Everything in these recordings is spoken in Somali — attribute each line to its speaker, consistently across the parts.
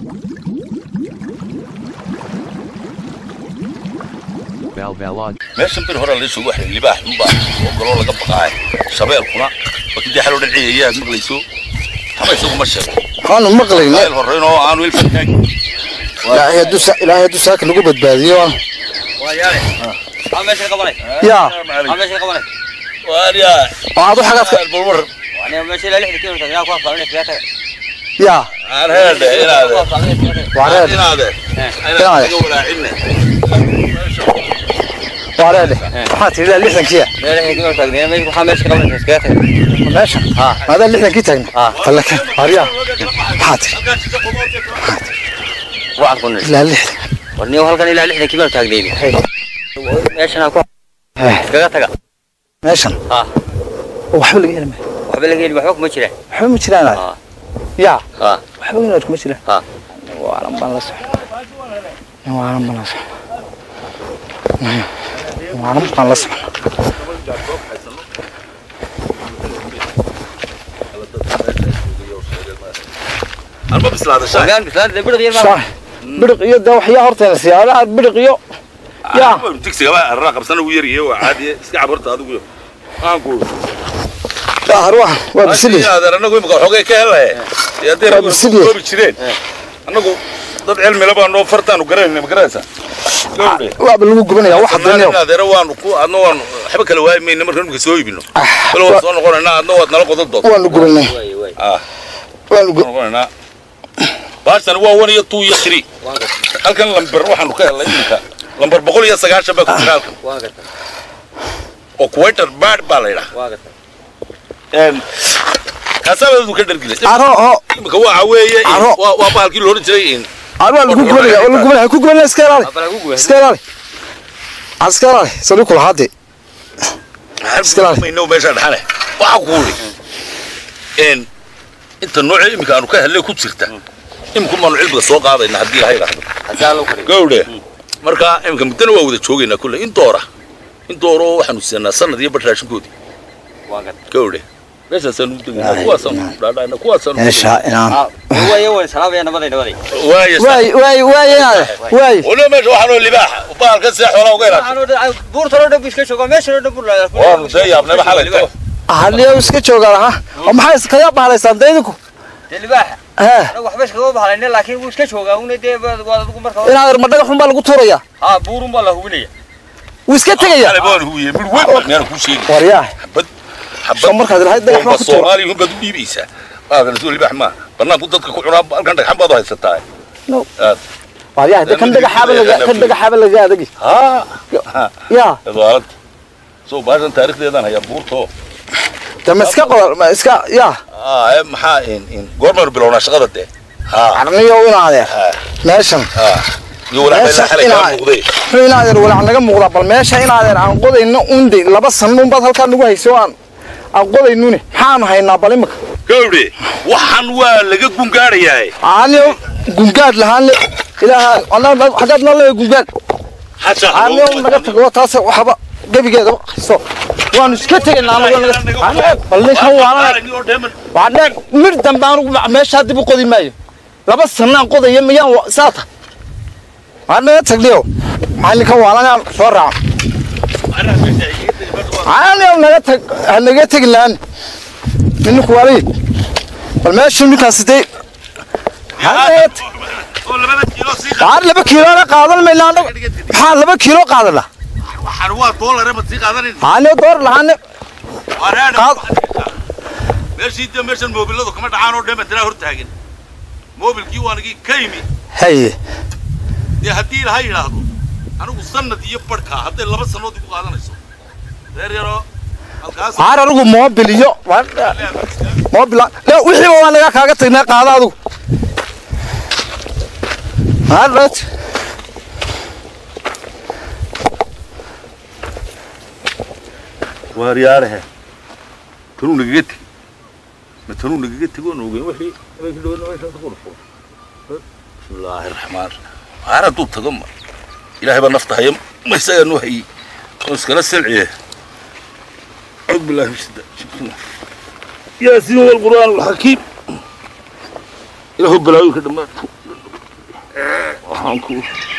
Speaker 1: Valvalod.
Speaker 2: meeshan bir hore laysoo waxay libaax unbaa oo galoo laga baqaay shabeelkuna wakidii xaloo dhanciya aad maqlayso haba isagu ma sheego
Speaker 3: waxaanu maqlayna
Speaker 2: meel horeyn oo aanu ilfan taagin
Speaker 3: ilaahay hadduu sa- ilaahay hadduu saaka nagu badbaadiyo
Speaker 4: Aa meesha qabanay.
Speaker 3: yaa
Speaker 4: Aa meesha qabanay.
Speaker 2: waariya
Speaker 3: oo aad u xagaad ka
Speaker 2: balwar
Speaker 4: Wani meesha la lixda kiilo tagaa ku afaalnay fiyaata.
Speaker 3: yaa
Speaker 2: aan heedhe inaade
Speaker 3: waareed
Speaker 2: inaade
Speaker 3: Inaade.
Speaker 2: inaade walaacinne
Speaker 3: waareed waxaa tidhi ilaa lixdankiya
Speaker 4: Meesha kiilo tagaa meesha waxa meesha qabanay fiyaata.
Speaker 3: meesha maadaa lixdankii taagna
Speaker 4: Ah.
Speaker 3: fallaka waaryaa maxaa tidhi
Speaker 4: Waa kun.
Speaker 3: ilaa lixdan
Speaker 4: Wani halkan ilaa lixda kiilo taagay. Meesha ku
Speaker 3: Eh,
Speaker 4: kaga taga.
Speaker 3: meeshan
Speaker 4: Ah.
Speaker 3: oo waxba laga heli maayo
Speaker 4: Waxba laga heli waxba kuma jira.
Speaker 3: waxba ma jiraan aad
Speaker 4: Ah.
Speaker 3: yaa
Speaker 4: Ah.
Speaker 3: waxba inaad kuma jiraan
Speaker 4: Ah.
Speaker 3: waaran baan la socon waaran baan la socon waaran baan la socon
Speaker 2: alma bislaada shaay
Speaker 4: Gaan bislaan dibir qiyar ma.
Speaker 3: Shaah, biriq iyo de waxyaa horteena siyaada aad biriq iyo yaa
Speaker 2: digsigaba arraa qabsana uu yaryahay waa caadiye iska cabarta adigu aan ku
Speaker 3: har waa waa bisili
Speaker 2: adeer annagu imika xoogay ka helaye haddii
Speaker 3: Waa
Speaker 2: raggu
Speaker 3: bisili.
Speaker 2: goobi jireen annagu dad cilmi leh baanoo fartaanu garanayna ma garanaysaa gawdhe
Speaker 3: waaba lagu gubanaya waxa daniyo
Speaker 2: adeera waanu ku adna waanu waxba kala waayi mayna markaan imika soo iibino bal waan soo noqonaynaa adna waad nala qodan doonta
Speaker 3: waanu gubanay
Speaker 4: Way way.
Speaker 2: ah
Speaker 3: waanu
Speaker 2: soo noqonaynaa baashan waa one iyo two iyo three halkan lamber waxaanu ka helnay iminka lamber boqol iyo sagaashan baa ku jira halkan
Speaker 4: Waa garta.
Speaker 2: oo kuwaitar baad baa la yidhaha
Speaker 4: Waa garta.
Speaker 2: kaasaabadu ka dhargilay
Speaker 3: aro oo
Speaker 2: imika waxa weeye in-
Speaker 3: Aro.
Speaker 2: waa waa baalkii la odhan jiray in
Speaker 3: aro waa lagu gubanaya waa lagu gubanaya ku gubanaya iska ilaali
Speaker 4: Abala ugu weyn.
Speaker 3: iska ilaali aad iska ilaali sali kula haade Iska ilaali.
Speaker 2: mayno meesha dhaxane waxa ku uri in inta nooca imika aanu ka helay ku jirta imika maanu cilmiga soo qaadayna haddii ilahay dhahdo
Speaker 4: Hadaa loo kariyo.
Speaker 2: gawdhe marka imika muddana waa wada joogaynaa kulle in doora in dooro waxaanu siinaa sanad iyo bar raashinkoodii
Speaker 4: Waa garta.
Speaker 2: gawdhe meeshaasaanu u degaynaa kuwaasaanu dhaadhayna kuwaasaanu
Speaker 3: meesha inaan
Speaker 4: Ah, way way salaamaya nabaday nabaday.
Speaker 2: waaya
Speaker 3: waay waay waay inaade waay
Speaker 2: waliba meesha waxaanoo libaaxa baalka see xoolaa uga ilaasha
Speaker 4: Waxaan oo buurta loo dhabu iska joogo meesha loo dhabu la.
Speaker 2: waanu dee yaabnayba xalayto
Speaker 3: haliyo iska joogaan ha oo maxay iskaga baalaysaan deydinku
Speaker 4: Dilbaaxa.
Speaker 3: eh
Speaker 4: Anagu waxba iskaga bahalayna laakiin wuu iska joogaa una dee waa adigu marka.
Speaker 3: inaad ma dhagax xun baa lagu tuuraya
Speaker 4: Ah buurun baa la hubinaya.
Speaker 3: wuu iska tegaya
Speaker 2: xalay baan huwiye mid weyn baan meel ku sheegi
Speaker 3: waryaa
Speaker 2: xabad
Speaker 3: soo markaad ilahayd dhagax baa
Speaker 2: bomba
Speaker 3: ku tuura
Speaker 2: soomaaliya hunbaad u dhiibaysaa maadan soo libaax maa banaanku dadka ku cunaa halkan dhagxan baad u haysataa
Speaker 3: No.
Speaker 2: aad
Speaker 3: waryaa de kan dhagaxaaba laga kan dhagaxaaba laga adagi
Speaker 2: haa
Speaker 3: yaa
Speaker 2: edwaalad soo baashan taarikhdeedaan hayaa buurto
Speaker 3: de ma iska qodol ma iska yaa
Speaker 2: aa ee maxaa in in goormaynu bilownaa shaqada dee haa
Speaker 3: arniyo inaadee
Speaker 2: haa
Speaker 3: meeshan
Speaker 2: haa iyo walaac
Speaker 3: Meesha
Speaker 2: xalay kaa
Speaker 3: inaa-
Speaker 2: muuqday
Speaker 3: wuxuu inaadeer walaac naga muuqdaa bal meesha inaadeer aan qodayno unde laba sannuun baad halkaa nagu hayso aan aan qodaynune maxaanu haynaa bal imika
Speaker 2: gawdhe waxaan waa laga gungaadhayaa
Speaker 3: aanio gungaad lahaanle ilaaha anaa- xaggaad noo leeya gungaad aanio naga tago taas waxba gebigeeda hayso waanu iska tegaynaa anago naga Aanio, bal ninkan waana waa dheer mir dambe anugu meeshaa dib u qodi maayo laba sanaan qodaya miyaan wa- saata waa naga tagliyo maxaa ninkan waalanaan soo raaco aanio naga tag ha naga tegi laan ninku waalay bal meeshu ninkaasi dee waxaa laba kiilona qaadan mayna anagu maxaa laba kiilo qaadana
Speaker 2: waxaan waa doolare ma sii qaadanin
Speaker 3: aanio door lahaane qaad
Speaker 2: meeshii dee meeshan moobiladu kama dhacaan oo dheema tiraa hor taagan moobilkii waanigii ka yimi
Speaker 3: haye
Speaker 2: dee haddii ilaha yidhaahdo anigu sanad iyo barhkaa hadday laba sannood igu qaadanayso reer yaroo halkaas
Speaker 3: waxaan anigu moobil iyo moobil le wixiiba waa naga kaaga tagnaa qaada adigu Alright.
Speaker 2: waaryaarahe tanuu nagaga tegi ma tanuu nagaga tegi oo noogeyn wixii habeenkii dhawadna meeshaas ku dhufo bismillaahi raxmaan raxiim waar hadduu tago ma ilaahay baa nafta haya ma isagaa noo hayey oo iskala salciye acuudu billahi min shaytaan yaasiin walqur'aan alxakiim ilaahu balaayoyinka dhammaan waxaan ku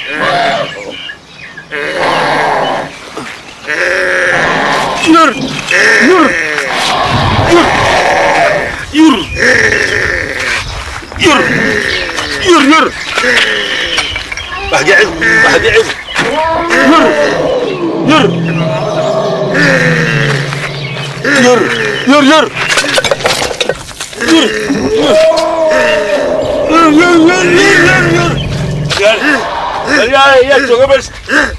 Speaker 2: yur yur yur yur yur yur bahjacib bahjacib yur yur yur yur yur يا يا جوجا بس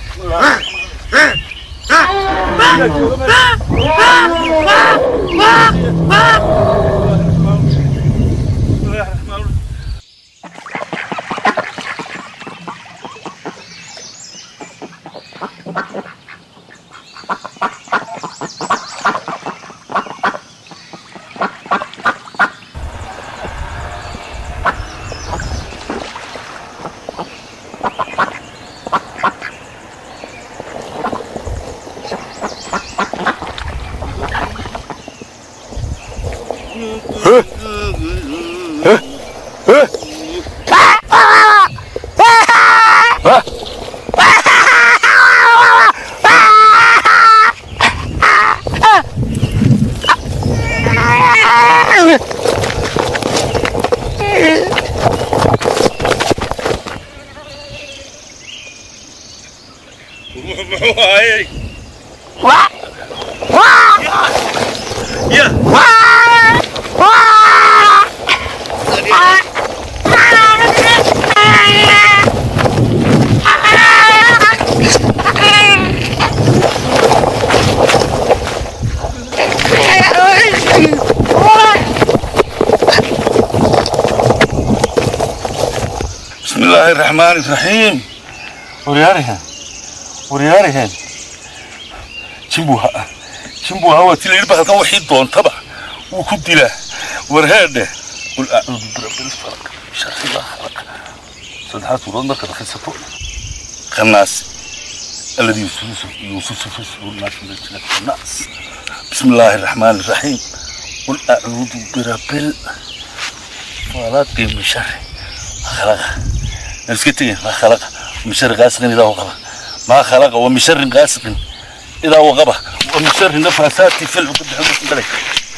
Speaker 2: بسم الله الرحمن الرحيم وريارها وريارها جنبوها جنبوها وتلي البحر كان وحيد دون تبع وكنت له ورهاده قل أعوذ برب الفلق شر ما خلق صدحات ورد مركز خلصته خناس الذي يوسوس يوسوس في صدور الناس من الجنة الناس بسم الله الرحمن الرحيم قل أعوذ برب الفلق من شر ما خلق نسكتي ما خلق من شر غاسق إذا وقب ما خلق ومن شر غاسق إذا وقب ومن شر النفاسات في العقد حدث بلك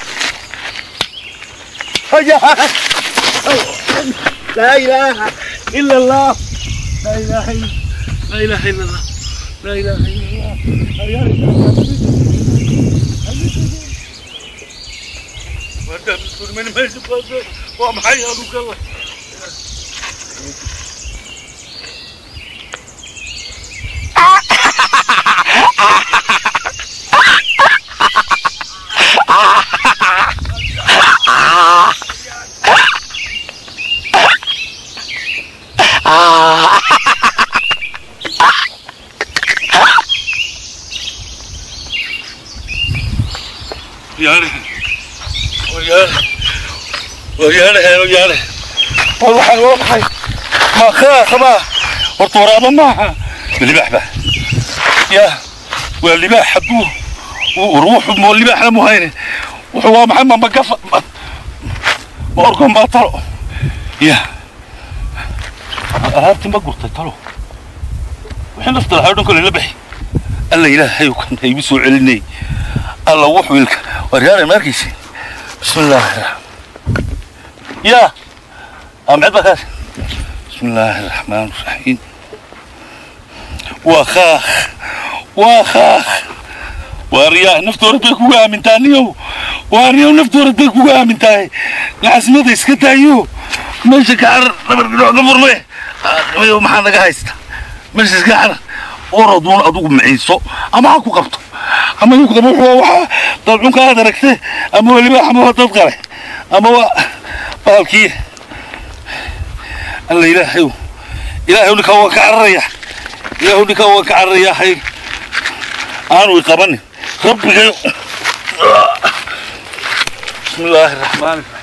Speaker 3: لا اله الا الله
Speaker 2: لا إله إلا لا إله إلا الله لا إله إلا الله من مجد ومحيا لك الله وياله وياله وياله وياله والله والله ما خاف ما والطراب معها اللباح به يا واللباح حبوه وروح مو اللباح مو هينه وهو محمد ما قف ما أرقم ما طلعوا يا أهابتي ما قلت طلعوا وحين نفضل هادون كل اللبح الله إلهي وكان هيبسوا علني الله وحويلك ورجال المركز بسم الله الرحمن يا أم عبك بسم الله الرحمن الرحيم وخاخ وخاخ واريا نفتور بك وقع من تانيو واريا نفتور بك وقع من تاي العاصمة اسكتايو ماشي كعر نبر نبر ليه ما حنا قايستا ماشي كعر oraduun adugu maciiso ama ha ku qabto ama inku qabo wuxuu waxa dalcunka aad aragtay ama weliba ama waa dad qale ama waa baalkii alla ilaahay ilaahay ninka waa ka cararaya ilaahay ninka waa ka cararaya hay aanu i qabanin rabbigayo bismi illaahi raxmaani raxiim